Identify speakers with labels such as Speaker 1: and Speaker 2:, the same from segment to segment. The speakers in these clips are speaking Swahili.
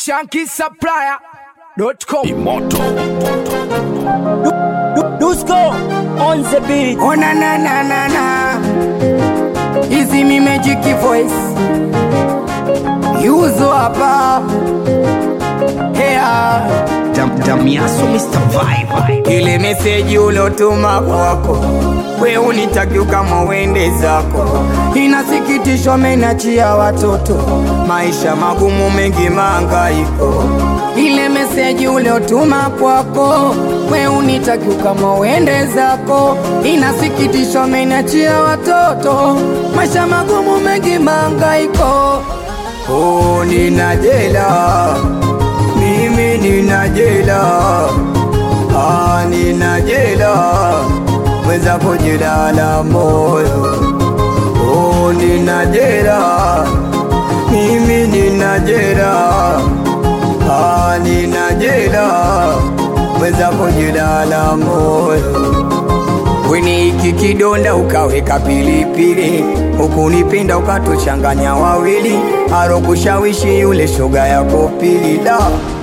Speaker 1: shankisupplier.com
Speaker 2: Dusko on the beat.
Speaker 3: Oh na na na na na Easy me magic voice Yuzo hapa Hea
Speaker 1: Damiaso Mr. Vibe
Speaker 3: Ile meseji ulotuma kwako We unitakiu kama uende zako Inasikitishwa menachia watoto Maisha magumu mengi mangaiko Ile meseji uliotuma kwako We unitakiu kama uende zako Inasikitishwa menachia watoto Maisha magumu mengi mangaiko Oh nina jela Mimi nina jela Ah, nina jela mwenzako jela la moyo oh, nina jela mimi nina jela ah, nina jela mwenzako jela la moyo Weni iki kidonda ukaweka pilipili, ukunipenda ukatuchanganya wawili, alokushawishi yule shoga yako pili da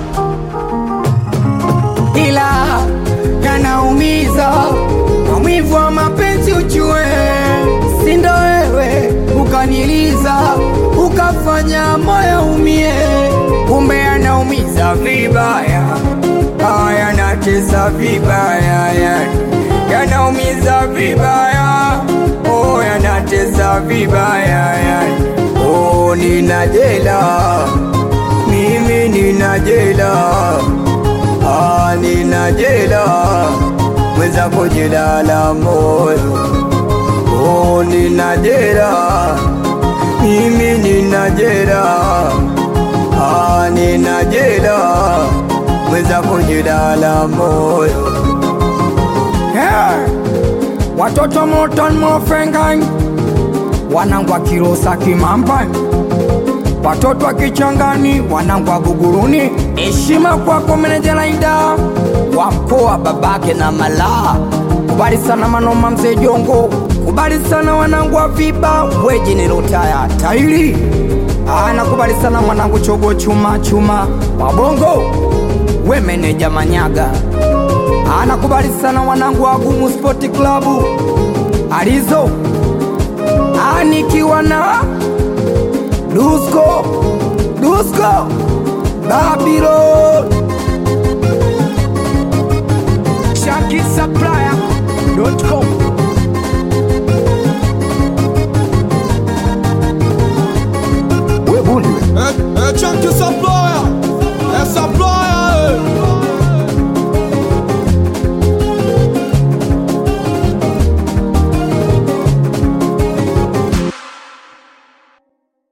Speaker 3: ila yanaumiza maumivu wa mapenzi ujue, sindo wewe ukaniliza ukafanya moyo umie, kumbe yanaumiza vibaya, ah, yanatesa vibaya, yani yanaumiza vibaya, oh, yanatesa vibaya, yani oh, nina jela mimi nina jela Ah, nina jela mwenzako jela la moyo oh, nina jela mimi nina jela ah, nina jela mwenzako jela la moyo yeah. watoto moton mofengai wanangwa kilosa kimambani watoto wa kichangani wanangwa guguruni. Heshima kwako meneja Laida wa mkoa babake na malaa. Kubali sana manoma mzee Jongo, kubali sana wanangu wa viba weji nilotaya tairi ana kubali sana mwanangu chogo chuma chuma wabongo we meneja Manyaga ana kubali sana wanangu wa Gumu Sport Club alizo anikiwa na Dusko, Dusko, Babylon.
Speaker 1: shankisupplier.com
Speaker 4: Eh, eh, Chunky Supply